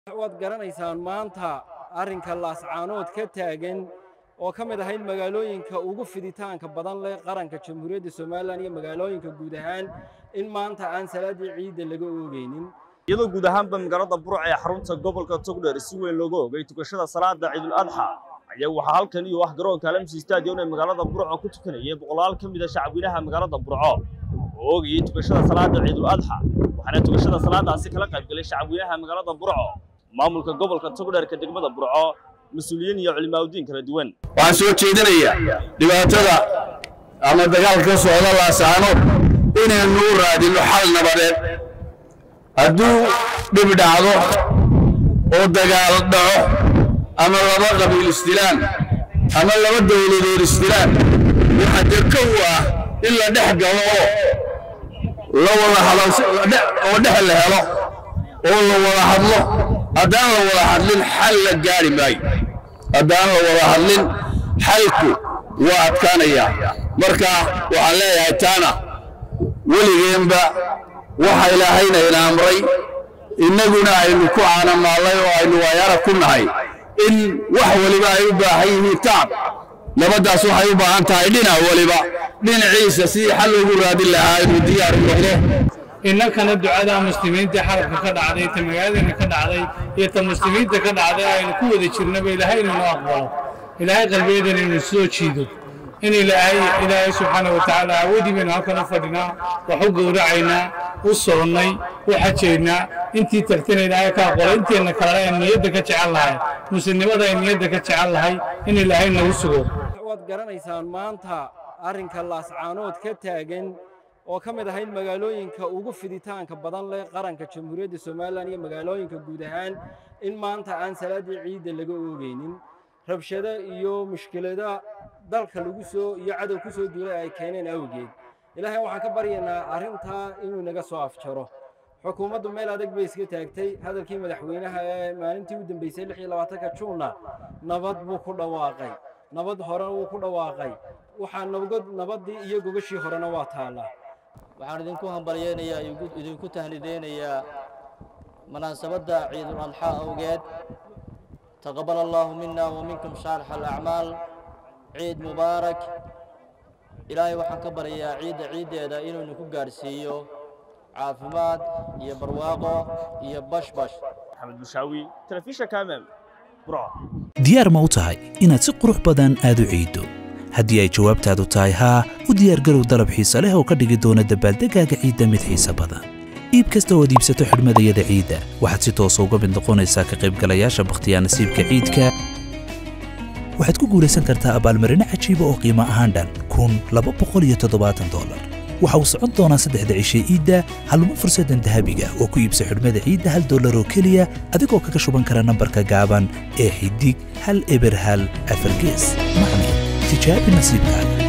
waad garanaysaan maanta arrinka laascaanood ka taagan oo ka mid ahayd magaalooyinka ugu fiditaanka badan leh qaranka jamhuuriyadda somalilan iyo magaalooyinka guud ahaan in maanta aan salaaddii ciidda laga oogaynin iyadoo guud ahaanba magaalada burc ee xarunta gobolka togdheer si weyn looga ogay tukashada salaada ciidul adxa ayaa waxaa halkan iyo wax garoonka alamsi stadion ee magaalada burco ku tukanayay boqolaal ka mid a shacabweynaha magaalada burco oo oogayay tukashada salaada ciidul adxa waxaana tukashada salaadaasi kala qaybgalay shacabweynaha magaalada burco maamulka gobolka togdheerka degmada burco mas-uuliyiin iyo culimaaudiin kala duwan waxaan soo jeedinayaa dhibaatada ama dagaalka ka socda laasaanood inaynu u raadinno xal nabadeed hadduu dhib dhacdo oo dagaal dhaco ama laba qabiil isdilaan ama laba dawladood isdilaan waxa dee kow ah in la dhex galo oo la wada hadoo dhex la helo oo la wada hadlo haddaan la wada hadlin xal la gaari maayo haddaan la wada hadlin xalku waa adkaanayaa marka waxaan leeyahay taana weligeenba waxa ilaahayna ina amray innaguna aynu ku caanamaallay oo aynu waayara ku nahay in wax waliba ay u baahan yihiin tacab nabaddaas waxay u baahan tahay dhinac waliba dhinaciisa sidii xal ugu raadin lahaa inuu diyaar u noqdo innakana ducada muslimiinta xarabka ka dhacday ta magaaladana ka dhacday iyo ta muslimiinta ka dhacday aynu ku wada jirnaba ilaahay inuu aqbalo ilaahay qalbiyadan inuu soo jiido in ilaahay ilaahay subxaana wa tacaala awoodii baynu halkan u fadhinaa wax u gowracaynaa u soonnay u xajaynaa intii tagtana ilaahay ka aqbalo inteenna kalena aan niyadda ka jecel lahay muslimnimada ay niyadda ka jecel lahay in ilaahay nagu sugo waad garanaysaan maanta arrinka laascaanood ka taagan oo ka mid ahayd magaalooyinka ugu fiditaanka badan leh qaranka jamhuuriyadda somalilan iyo magaalooyinka guud ahaan in maanta aan salaaddii ciidda laga oogaynin rabshado iyo mushkilada dalka lagu soo iyo cadow ku soo duulay ay keeneen awgeed ilaahay waxaan ka baryaynaa arrintaa inuu naga soo afjaro xukuumaddu meel adag bay iska taagtay hadalkii madaxweynaha ee maalintii u dambeysay lix iyo labaatanka juunna nabad buu ku dhawaaqay nabad hore wuu ku dhawaaqay waxaa nabad nabaddii iyo gogashii horena waa taallaa waxaan idinku hambalyeynayaa idinku tahnideynayaa munaasabadda ciidul adxaa awgeed taqabbal allaahu mina wa minkum saalix alacmaal ciid mubaarak ilaahay waxaan ka baryayaa ciidda ciiddeeda inuu idinku gaadhsiiyo caafimaad iyo barwaaqo iyo bashbash maxamed bushaawi telefishanka amam burco diyaar ma u tahay inaad si qurux badan aad u ciiddo haddii ay jawaabtaadu tahay haa u diyaargarow dalab xiise leh oo ka dhigi doona dabaaldegaaga ciidda mid xiise badan iib kasta oo aad iibsato xidhmadayada ciidda waxaad si toosa uga mid noqonaysaa ka qaybgalayaasha bakhtiyaa nasiibka ciidka waxaad ku guulaysan kartaa abaalmarino cajiiba oo qiimo ahaan dhan kun laba boqol iyo toddobaatan dolar waxa uu socon doonaa saddexda cishe iidda halmo fursaddan dahabiga oo ku iibsa xidhmada ciidda hal dollar oo keliya adigoo kaga shuban kara nambarka gaaban ee xidig hal eber hal afargees macne tijaabi nasiibkaaga